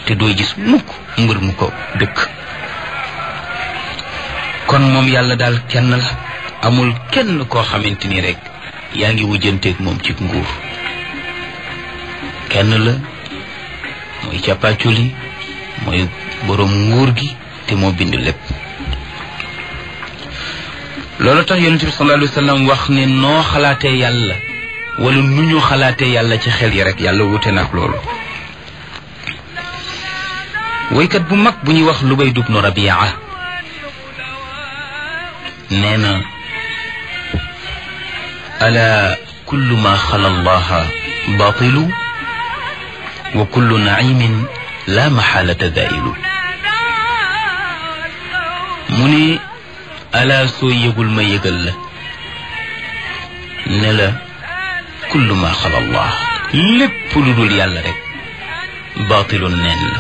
te doo gis mukk mbër mu ko dëkk kon moom yàlla daal kenn la amul kenn koo xamante ni rek yaa ngi wujjanteeg moom ci nguur kenn la mooy càppaaculi mooy boroom nguur gi te moo bind lépp loolu tax yonent bi sallallahu alayhi wa sallam wax ne noo xalaatee yàlla wala nu ñu xalaatee yàlla ci xel yi rek yàlla wute na ak loolu woykat bu mag bu ñuy wax Lubayd ibnu Rabia nee na ala kullu ma xala allaha batilu wa kullu naimin la maxaalata dailu mu ne ala soo yëgul ma yëgal la ne la kullu ma xala allah lépp lu dul yàlla rek batilun neen la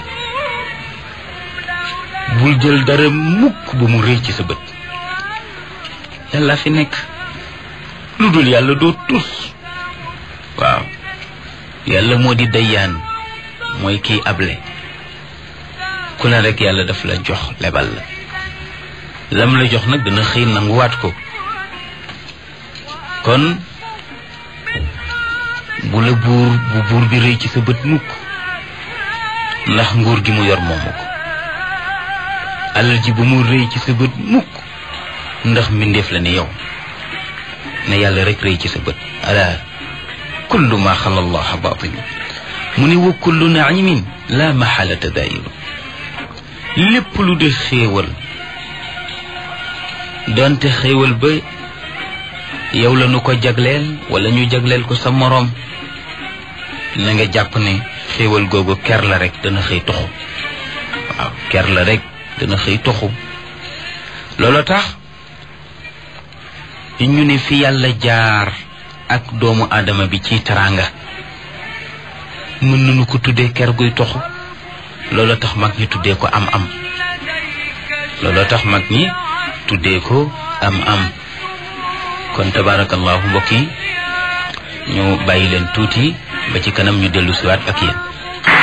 bul jël dara mukk ba mu rëy ci sa bët yàlla fi nekk lu dul yàlla doo tus waaw yàlla moo di dayyaan mooy kiy able ku ne rek yàlla daf la jox lebal la lam la jox nag dana xëy nanguwaat ko kon bu la buur bu buur bi rëy ci sa bët mukk ndax nguur gi mu yor moomu ko alal ji bu mu rëy ci sa bët mukk ndax mbindeef la ne yow ne yàlla rek rëy ci sa bët ala kullu ma xala allah batil mu ne wa kullu naimin la maxalata dairu lépp lu de xéewal donte xéewal ba yow la nu ko jagleel wala ñu jagleel ko sa moroom na nga jàpp ne xéewal googu ker la rek dana xëy toxu waaw ker la rek dana xëy toxu loolu tax ñu ne fi yàlla jaar ak doomu aadama bi ci teraanga mën nañu ko tuddee ker guy toxu loolu tax mag ñi tuddee ko am am loolu tax mag ñi tuddee ko am am kon tabarakallahu mbokk yi ñu bàyyi leen tuuti ba ci kanam ñu dellu siwaat ak yéen